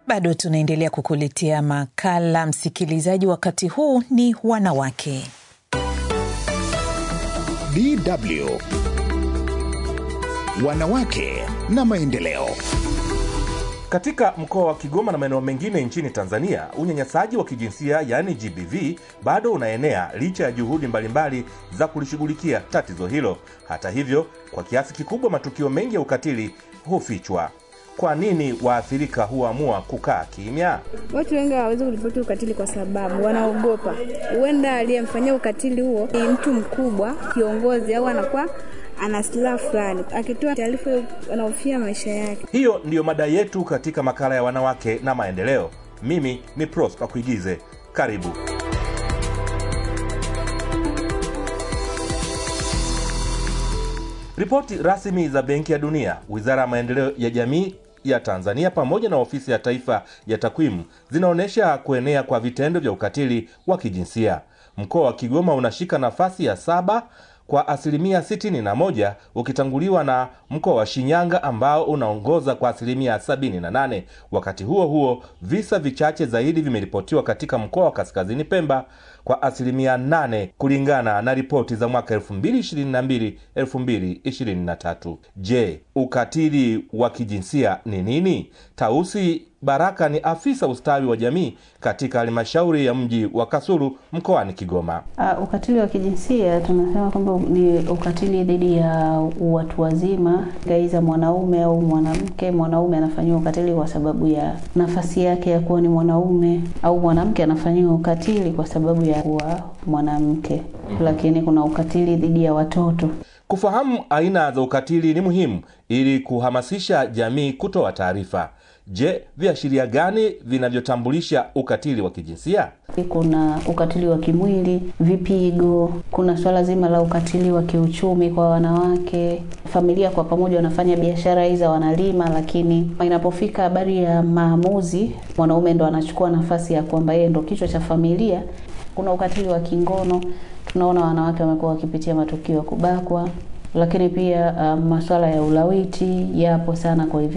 Bado tunaendelea kukuletea makala msikilizaji, wakati huu ni wanawake. DW Wanawake na maendeleo. Katika mkoa wa Kigoma na maeneo mengine nchini Tanzania, unyanyasaji wa kijinsia yaani GBV bado unaenea licha ya juhudi mbalimbali za kulishughulikia tatizo hilo. Hata hivyo, kwa kiasi kikubwa matukio mengi ya ukatili hufichwa. Kwa nini waathirika huamua kukaa kimya? Watu wengi hawawezi kuripoti ukatili kwa sababu wanaogopa, huenda aliyemfanyia ukatili huo ni mtu mkubwa, kiongozi, au anakuwa ana silaha fulani, akitoa taarifa anahofia maisha yake. Hiyo ndiyo mada yetu katika makala ya wanawake na maendeleo. Mimi ni Prosper Kuigize, karibu. Ripoti rasmi za Benki ya Dunia, Wizara ya Maendeleo ya Jamii ya Tanzania pamoja na Ofisi ya Taifa ya Takwimu zinaonyesha kuenea kwa vitendo vya ukatili wa kijinsia. Mkoa wa Kigoma unashika nafasi ya saba kwa asilimia 61 ukitanguliwa na mkoa wa Shinyanga ambao unaongoza kwa asilimia 78. Wakati huo huo, visa vichache zaidi vimeripotiwa katika mkoa wa Kaskazini Pemba kwa asilimia 8 kulingana na ripoti za mwaka 2022 2023. Je, ukatili wa kijinsia ni nini? Tausi Baraka ni afisa ustawi wa jamii katika halmashauri ya mji wa Kasulu mkoani Kigoma. Uh, ukatili wa kijinsia tunasema kwamba ni ukatili dhidi ya watu wazima, aidha mwanaume au mwanamke. Mwanaume anafanyiwa ukatili kwa sababu ya nafasi yake ya kuwa ni mwanaume, au mwanamke anafanyiwa ukatili kwa sababu ya kuwa mwanamke. Lakini kuna ukatili dhidi ya watoto. Kufahamu aina za ukatili ni muhimu ili kuhamasisha jamii kutoa taarifa. Je, viashiria gani vinavyotambulisha ukatili wa kijinsia? Kuna ukatili wa kimwili, vipigo. Kuna swala zima la ukatili wa kiuchumi kwa wanawake. Familia kwa pamoja wanafanya biashara hizo, wanalima, lakini inapofika habari ya maamuzi, mwanaume ndo anachukua nafasi ya kwamba yeye ndo kichwa cha familia. Kuna ukatili wa kingono, tunaona wanawake wamekuwa wakipitia matukio ya kubakwa, lakini pia uh, masuala ya ulawiti yapo sana kwa hivi